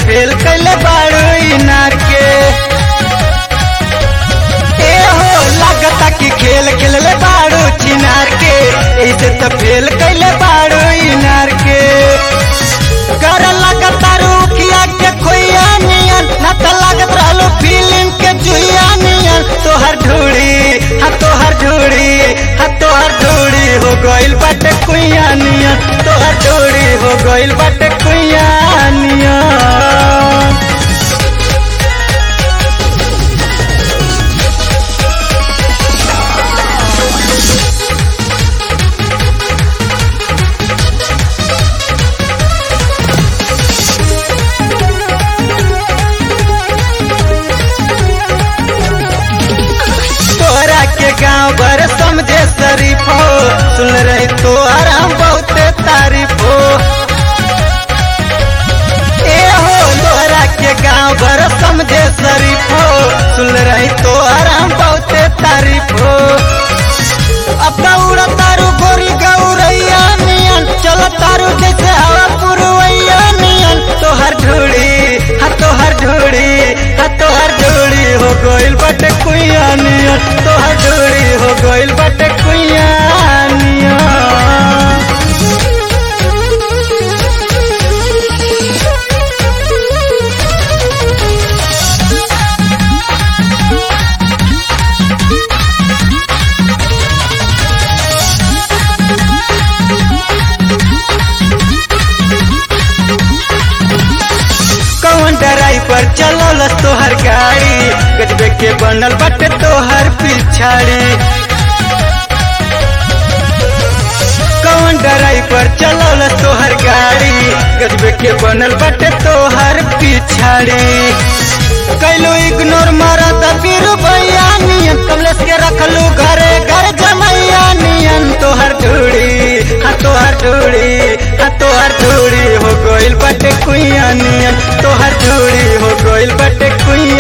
fail कैले बाड़ू इनार के ए हो लागता कि खेल खेलले बाड़ू चिनार के ऐसे तो फेल कैले बाड़ू इनार के कर लगता रुखिया के खोइया नियन ना तो लागत रहलो फिल्म के जुइया नियन तोहर ढूड़ी हाँ तोहर ढूड़ी हाँ तोहर ढूड़ी हो गइल बाटे कुइया नियन तोहर ढूड़ी हो गइल बाटे कुइया नियन तोरा के गांव भर समझे शरीफ हो सुन रही तो आराम बहुते तारीफ हो ए हो तोरा के गांव भर समझे शरीफ हो सुन रही तो आराम बहुते तारीफ हो अब उड़ा तारू गोरी गौरैया नियन चल तारू जैसे हवा पुरवैया नियन तोहर ढूड़ी हाँ तोहर ढूड़ी हाँ तोहर ढूड़ी हो गइल बाटे कुइया नियन तोहर ढूड़ी हो गइल बाटे कुइया नियन कौन ड्राइवर चलौलस तोहर गाड़ी गजबे के बनल बाटे तोहर पिछाड़ी कौन ड्राइवर चलौलस तोहर गाड़ी गजबे के बनल बाटे तोहर पिछाड़ी कैलू इग्नोर मारा तबीर भैया नियन कमलेश के रखलू घरे घर जमैया नियन तोहर ढूड़ी हाँ तोहर ढूड़ी हाँ तोहर ढूड़ी हो गइल बाटे कुइया नियन तोहर ढूड़ी हो गइल बाटे कुइया